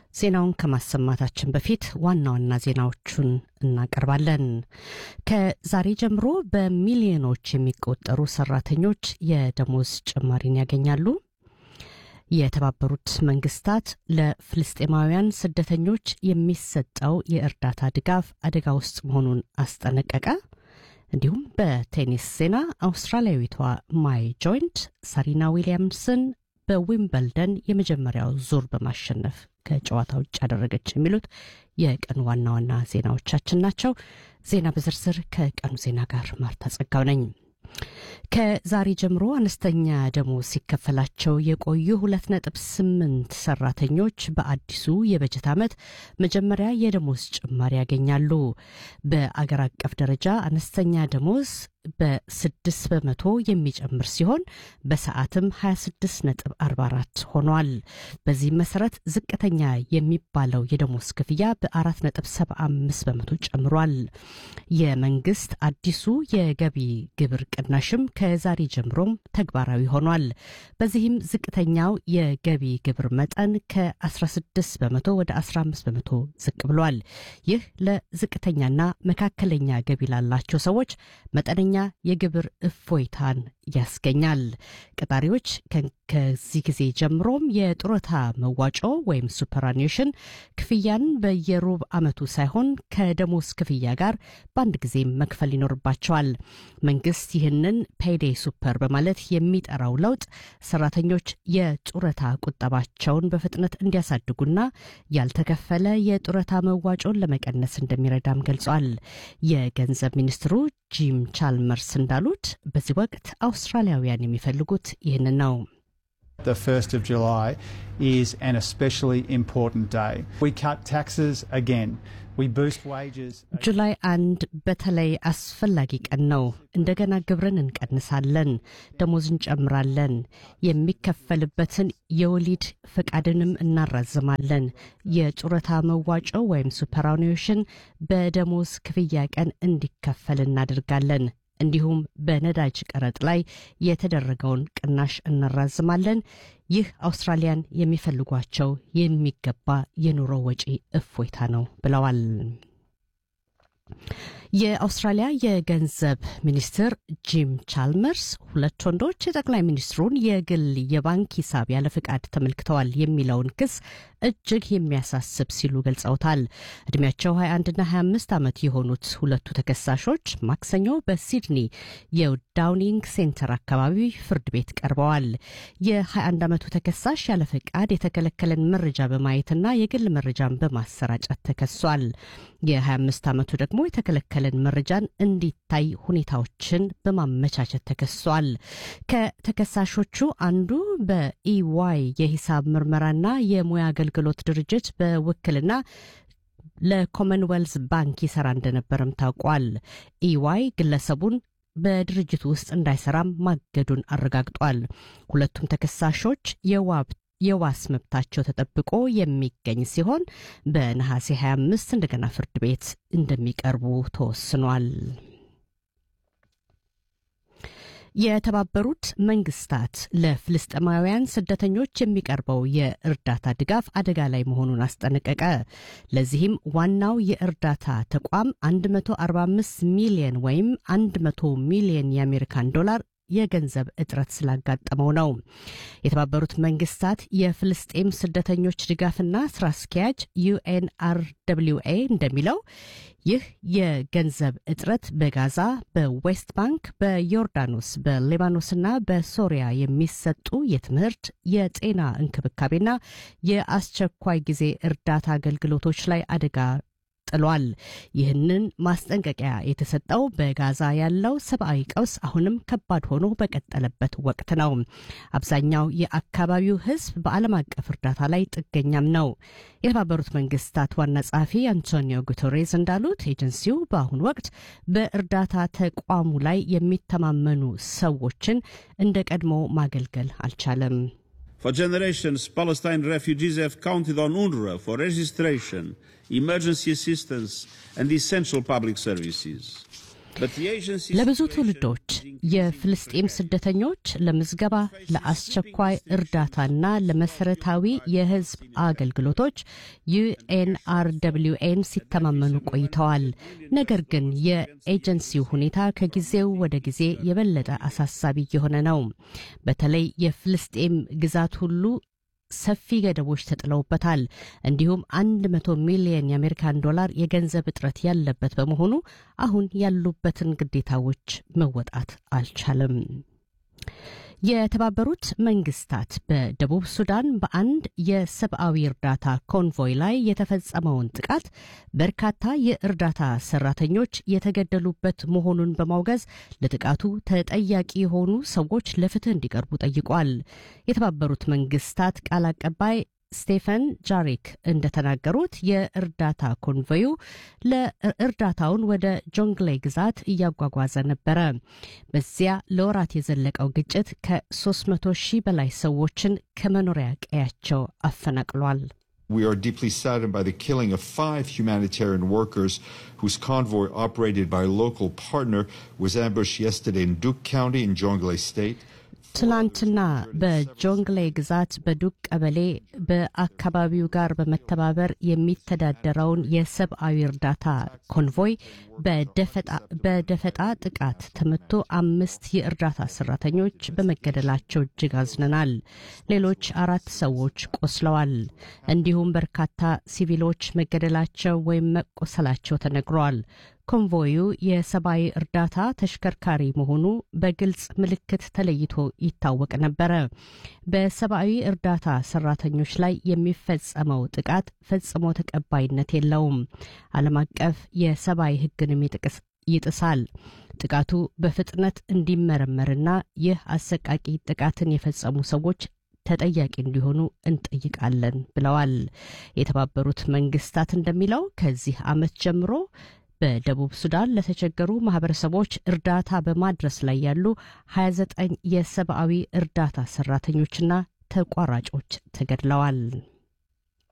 ዜናውን ከማሰማታችን በፊት ዋና ዋና ዜናዎቹን እናቀርባለን። ከዛሬ ጀምሮ በሚሊዮኖች የሚቆጠሩ ሰራተኞች የደሞዝ ጭማሪን ያገኛሉ። የተባበሩት መንግስታት ለፍልስጤማውያን ስደተኞች የሚሰጠው የእርዳታ ድጋፍ አደጋ ውስጥ መሆኑን አስጠነቀቀ። እንዲሁም በቴኒስ ዜና አውስትራሊያዊቷ ማይ ጆይንት ሳሪና ዊሊያምስን በዊምበልደን የመጀመሪያው ዙር በማሸነፍ ከጨዋታ ውጭ ያደረገች የሚሉት የቀኑ ዋና ዋና ዜናዎቻችን ናቸው። ዜና በዝርዝር ከቀኑ ዜና ጋር ማርታ ጸጋው ነኝ። ከዛሬ ጀምሮ አነስተኛ ደሞዝ ሲከፈላቸው የቆዩ ሁለት ነጥብ ስምንት ሰራተኞች በአዲሱ የበጀት ዓመት መጀመሪያ የደሞዝ ጭማሪ ያገኛሉ። በአገር አቀፍ ደረጃ አነስተኛ ደሞዝ በስድስት በመቶ የሚጨምር ሲሆን በሰዓትም 26 ነጥብ 44 ሆኗል። በዚህም መሰረት ዝቅተኛ የሚባለው የደሞዝ ክፍያ በአራት ነጥብ 75 በመቶ ጨምሯል። የመንግስት አዲሱ የገቢ ግብር ቅናሽም ከዛሬ ጀምሮም ተግባራዊ ሆኗል። በዚህም ዝቅተኛው የገቢ ግብር መጠን ከ16 በመቶ ወደ 15 በመቶ ዝቅ ብሏል። ይህ ለዝቅተኛና መካከለኛ ገቢ ላላቸው ሰዎች መጠነኛ የግብር እፎይታን ያስገኛል። ቀጣሪዎች ከዚህ ጊዜ ጀምሮም የጡረታ መዋጮ ወይም ሱፐራኒሽን ክፍያን በየሩብ ዓመቱ ሳይሆን ከደሞዝ ክፍያ ጋር በአንድ ጊዜ መክፈል ይኖርባቸዋል። መንግስት ይህንን ፔይዴይ ሱፐር በማለት የሚጠራው ለውጥ ሰራተኞች የጡረታ ቁጠባቸውን በፍጥነት እንዲያሳድጉና ያልተከፈለ የጡረታ መዋጮን ለመቀነስ እንደሚረዳም ገልጿል። የገንዘብ ሚኒስትሩ ጂም ቻልመርስ እንዳሉት በዚህ ወቅት አውስትራሊያውያን የሚፈልጉት ይህንን ነው። The 1st of July is an especially important day. We cut taxes again. We boost wages. ጁላይ አንድ በተለይ አስፈላጊ ቀን ነው። እንደገና ግብርን እንቀንሳለን፣ ደሞዝ እንጨምራለን፣ የሚከፈልበትን የወሊድ ፈቃድንም እናራዝማለን። የጡረታ መዋጮ ወይም ሱፐራኒሽን በደሞዝ ክፍያ ቀን እንዲከፈል እናደርጋለን። እንዲሁም በነዳጅ ቀረጥ ላይ የተደረገውን ቅናሽ እናራዝማለን። ይህ አውስትራሊያን የሚፈልጓቸው የሚገባ የኑሮ ወጪ እፎይታ ነው ብለዋል። የአውስትራሊያ የገንዘብ ሚኒስትር ጂም ቻልመርስ ሁለት ወንዶች የጠቅላይ ሚኒስትሩን የግል የባንክ ሂሳብ ያለ ፍቃድ ተመልክተዋል የሚለውን ክስ እጅግ የሚያሳስብ ሲሉ ገልጸውታል። እድሜያቸው 21ና 25 ዓመት የሆኑት ሁለቱ ተከሳሾች ማክሰኞ በሲድኒ የዳውኒንግ ሴንተር አካባቢ ፍርድ ቤት ቀርበዋል። የ21 ዓመቱ ተከሳሽ ያለ ፍቃድ የተከለከለን መረጃ በማየትና የግል መረጃን በማሰራጨት ተከሷል። የ25 ዓመቱ ደግሞ የተከለከለን መረጃን እንዲታይ ሁኔታዎችን በማመቻቸት ተከሷል። ከተከሳሾቹ አንዱ በኢዋይ የሂሳብ ምርመራና የሙያ አገልግሎት ድርጅት በውክልና ለኮመንዌልዝ ባንክ ይሰራ እንደነበረም ታውቋል። ኢዋይ ግለሰቡን በድርጅቱ ውስጥ እንዳይሰራም ማገዱን አረጋግጧል። ሁለቱም ተከሳሾች የዋብ የዋስ መብታቸው ተጠብቆ የሚገኝ ሲሆን በነሐሴ 25 እንደገና ፍርድ ቤት እንደሚቀርቡ ተወስኗል። የተባበሩት መንግስታት ለፍልስጤማውያን ስደተኞች የሚቀርበው የእርዳታ ድጋፍ አደጋ ላይ መሆኑን አስጠነቀቀ። ለዚህም ዋናው የእርዳታ ተቋም 145 ሚሊየን ወይም 100 ሚሊየን የአሜሪካን ዶላር የገንዘብ እጥረት ስላጋጠመው ነው። የተባበሩት መንግስታት የፍልስጤም ስደተኞች ድጋፍና ስራ አስኪያጅ ዩኤንአርደብሊውኤ እንደሚለው ይህ የገንዘብ እጥረት በጋዛ፣ በዌስት ባንክ፣ በዮርዳኖስ፣ በሊባኖስና በሶሪያ የሚሰጡ የትምህርት፣ የጤና እንክብካቤና የአስቸኳይ ጊዜ እርዳታ አገልግሎቶች ላይ አደጋ ጥሏል። ይህንን ማስጠንቀቂያ የተሰጠው በጋዛ ያለው ሰብአዊ ቀውስ አሁንም ከባድ ሆኖ በቀጠለበት ወቅት ነው። አብዛኛው የአካባቢው ሕዝብ በዓለም አቀፍ እርዳታ ላይ ጥገኛም ነው። የተባበሩት መንግስታት ዋና ጸሐፊ አንቶኒዮ ጉተሬዝ እንዳሉት ኤጀንሲው በአሁኑ ወቅት በእርዳታ ተቋሙ ላይ የሚተማመኑ ሰዎችን እንደ ቀድሞ ማገልገል አልቻለም። For generations, Palestine refugees have counted on UNRWA for registration, emergency assistance, and essential public services. But the agency's ለብዙ situation ትውልዶች is የፍልስጤም ስደተኞች ለምዝገባ ለአስቸኳይ እርዳታና ለመሰረታዊ የሕዝብ አገልግሎቶች ዩኤንአርደብሊውኤን ሲተማመኑ ቆይተዋል። ነገር ግን የኤጀንሲው ሁኔታ ከጊዜው ወደ ጊዜ የበለጠ አሳሳቢ እየሆነ ነው። በተለይ የፍልስጤም ግዛት ሁሉ ሰፊ ገደቦች ተጥለውበታል። እንዲሁም አንድ መቶ ሚሊየን የአሜሪካን ዶላር የገንዘብ እጥረት ያለበት በመሆኑ አሁን ያሉበትን ግዴታዎች መወጣት አልቻለም። የተባበሩት መንግስታት በደቡብ ሱዳን በአንድ የሰብአዊ እርዳታ ኮንቮይ ላይ የተፈጸመውን ጥቃት በርካታ የእርዳታ ሰራተኞች የተገደሉበት መሆኑን በማውገዝ ለጥቃቱ ተጠያቂ የሆኑ ሰዎች ለፍትህ እንዲቀርቡ ጠይቋል። የተባበሩት መንግስታት ቃል አቀባይ ስቴፈን ጃሪክ እንደተናገሩት የእርዳታ ኮንቮዩ ለእርዳታውን ወደ ጆንግሌ ግዛት እያጓጓዘ ነበረ። በዚያ ለወራት የዘለቀው ግጭት ከ300 ሺህ በላይ ሰዎችን ከመኖሪያ ቀያቸው አፈናቅሏል። We are deeply saddened by the killing of five humanitarian workers whose convoy, operated by a local partner, was ambushed yesterday in Duke County in Jonglei State. ትላንትና በጆንግሌ ግዛት በዱቅ ቀበሌ በአካባቢው ጋር በመተባበር የሚተዳደረውን የሰብአዊ እርዳታ ኮንቮይ በደፈጣ ጥቃት ተመቶ አምስት የእርዳታ ሰራተኞች በመገደላቸው እጅግ አዝነናል። ሌሎች አራት ሰዎች ቆስለዋል። እንዲሁም በርካታ ሲቪሎች መገደላቸው ወይም መቆሰላቸው ተነግሯል። ኮንቮዩ የሰብአዊ እርዳታ ተሽከርካሪ መሆኑ በግልጽ ምልክት ተለይቶ ይታወቅ ነበረ። በሰብአዊ እርዳታ ሰራተኞች ላይ የሚፈጸመው ጥቃት ፈጽሞ ተቀባይነት የለውም። ዓለም አቀፍ የሰብአዊ ሕግንም ይጥሳል። ጥቃቱ በፍጥነት እንዲመረመርና ይህ አሰቃቂ ጥቃትን የፈጸሙ ሰዎች ተጠያቂ እንዲሆኑ እንጠይቃለን ብለዋል። የተባበሩት መንግስታት እንደሚለው ከዚህ ዓመት ጀምሮ በደቡብ ሱዳን ለተቸገሩ ማህበረሰቦች እርዳታ በማድረስ ላይ ያሉ 29 የሰብአዊ እርዳታ ሰራተኞችና ተቋራጮች ተገድለዋል።